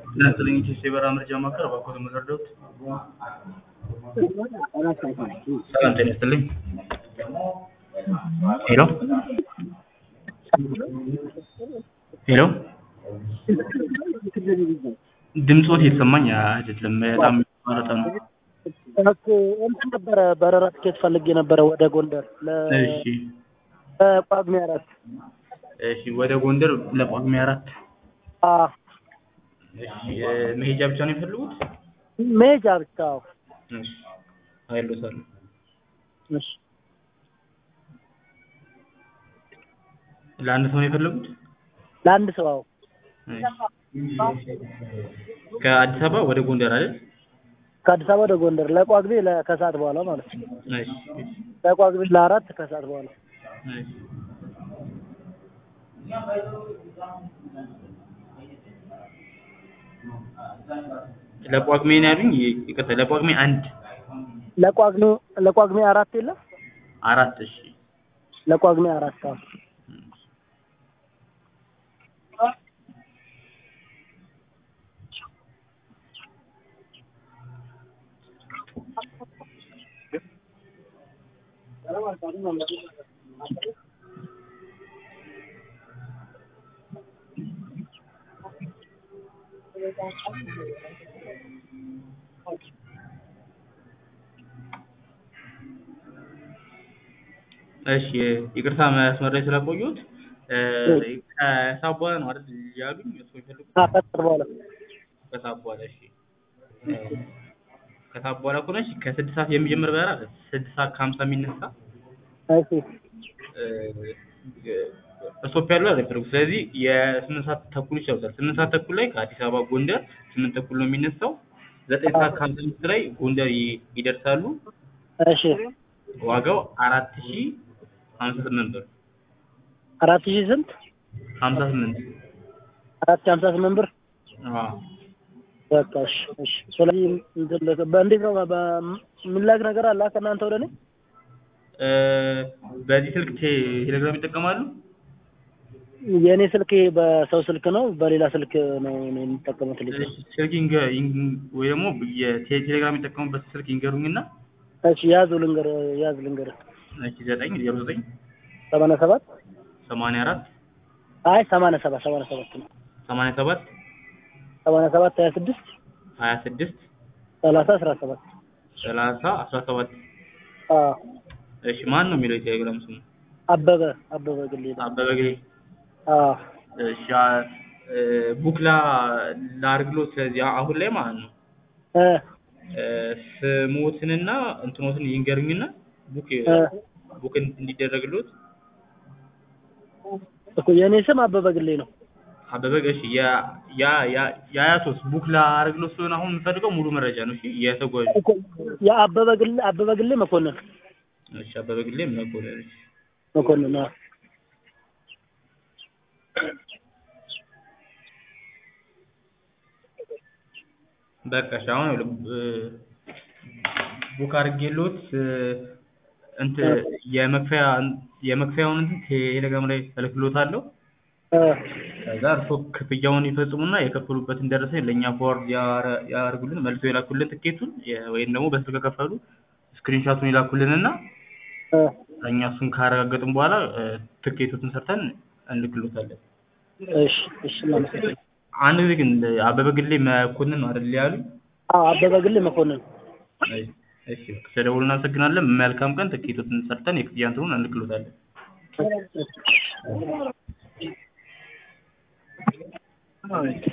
ለዘጠኝ የበራ መረጃ ማዕከል እባክዎት የምትረዱት? ሰላም ጤና ይስጥልኝ። ሄሎ ሄሎ ድምፆት የተሰማኝ አይደለም። በጣም ማለት ነው። እኮ እንትን ነበረ በረራ ትኬት ፈልጌ ነበረ ወደ ጎንደር እሺ ለጳጉሜ አራት እሺ፣ ወደ ጎንደር ለጳጉሜ አራት አ እሺ፣ እ፣ መሄጃ ብቻ ነው የሚፈልጉት? መሄጃ ብቻ አዎ። እሺ፣ አይሎታለሁ። እሺ ለአንድ ሰው ነው የፈለጉት? ለአንድ ሰው አዎ። እሺ። ከአዲስ አበባ ወደ ጎንደር አይደል? ከአዲስ አበባ ወደ ጎንደር ለጳጉሜ ለ- ከሰዓት በኋላ ማለት ነው። እሺ፣ እሺ፣ ለጳጉሜ ለአራት ከሰዓት በኋላ እሺ። ለጳጉሜ ነው ያሉኝ? ይቅርታ፣ ለጳጉሜ አንድ ለጳጉሜ ለጳጉሜ አራት የለም አራት እሺ ለጳጉሜ አራት አዎ። እሺ ይቅርታ መስመር ላይ ስላቆየሁት እ፣ ከሰዓት በኋላ ነው አይደል ያሉኝ? እሱ የሚፈልጉት አ ከሰዓት በኋላ ከሰዓት በኋላ እሺ እ፣ ከሰዓት በኋላ ከሆነ እሺ ከስድስት ሰዓት የሚጀምር በረራ አለ። ስድስት ሰዓት ከሀምሳ የሚነሳ እሺ እ፣ ስቶፕ ያለው አይደለም። ስለዚህ የስምንት ሰዓት ተኩል ይቻሉታል። ስምንት ሰዓት ተኩል ላይ ከአዲስ አበባ ጎንደር ስምንት ተኩል ነው የሚነሳው። ዘጠኝ ሰዓት ከሀምሳ አምስት ላይ ጎንደር ይ- ይደርሳሉ። እሺ ዋጋው አራት ሺ ሀምሳ ስምንት ብር አራት ሺህ ስንት ሀምሳ ስምንት አራት ሺህ ሀምሳ ስምንት ብር አዎ በቃ እሺ እሺ። ስለዚህ እንትን ለ- በእንዴት ነው በ- የሚላክ ነገር አለ ከእናንተ ወደ እኔ? እ፣ በዚህ ስልክ ቴ- ቴሌግራም ይጠቀማሉ? የእኔ ስልክ ይሄ በሰው ስልክ ነው፣ በሌላ ስልክ ነው እኔ የምጠቀመው ቴሌግራም። እሺ፣ ስልክ ይንገ- ይንግ- ወይ ደግሞ የቴ- ቴሌግራም የሚጠቀሙበት ስልክ ይንገሩኝና እሺ ያዙ ልንገር ያዝ ልንገር እሺ ዘጠኝ ዜሮ ዘጠኝ ሰማንያ ሰባት ሰማንያ አራት አይ ሰማንያ ሰባት ሰማንያ ሰባት ነው ሰማንያ ሰባት ሰማንያ ሰባት ሀያ ስድስት ሀያ ስድስት ሰላሳ አስራ ሰባት ሰላሳ አስራ ሰባት አዎ እሺ ማን ነው የሚለው የቴሌግራም ስሙ? አበበ አበበ ግሌ ነው። አበበ ግሬ አዎ እሺ አ- እ፣ ቡክላ ላርግሎት ስለዚህ አሁን ላይ ማለት ነው እ እ፣ ስሞትንና እንትኖትን ይንገሩኝና ቡክ እ ቡክ እንዲደረግሎት እኮ የእኔ ስም አበበ ግሌ ነው። አበበ እሺ ያ ያ ያ የአያቶስ ቡክ ላርግሎት ስለሆነ አሁን የምፈልገው ሙሉ መረጃ ነው። እሺ የተጓዡ እኮ የአበበ ግሌ አበበ ግሌ መኮንን እሺ አበበ ግሌ መኮንን እሺ መኮንን አዎ በቃ እሺ አሁን እ፣ ቡክ አድርጌሎት እ፣ እንትን የመክፈያ የመክፈያውን እንትን ቴሌግራም ላይ እልክሎታለሁ። እ ከዛ እርሶ ክፍያውን ይፈጽሙና የከፈሉበትን ደረሰኝ ለእኛ ፎርድ ያደርጉልን መልሶ የላኩልን ትኬቱን የ- ወይም ደግሞ በስልክ ከከፈሉ ስክሪንሻቱን ይላኩልንና እ እኛ እሱን ካረጋገጥን በኋላ እ፣ ትኬቱን ሰርተን እንልክሎታለን። እሺ እሺ እናመሰግናለን። አንድ ጊዜ ግን አበበ ግሌ መኮንን ነው አይደል ያሉኝ? አዎ አበበ ግሌ መኮንን እሺ፣ እሺ በቃ ስለደወሉ እናመሰግናለን። መልካም ቀን። ትኬቱን ሰርተን የክፍያ እንትኑን እንልክሎታለን። እሺ።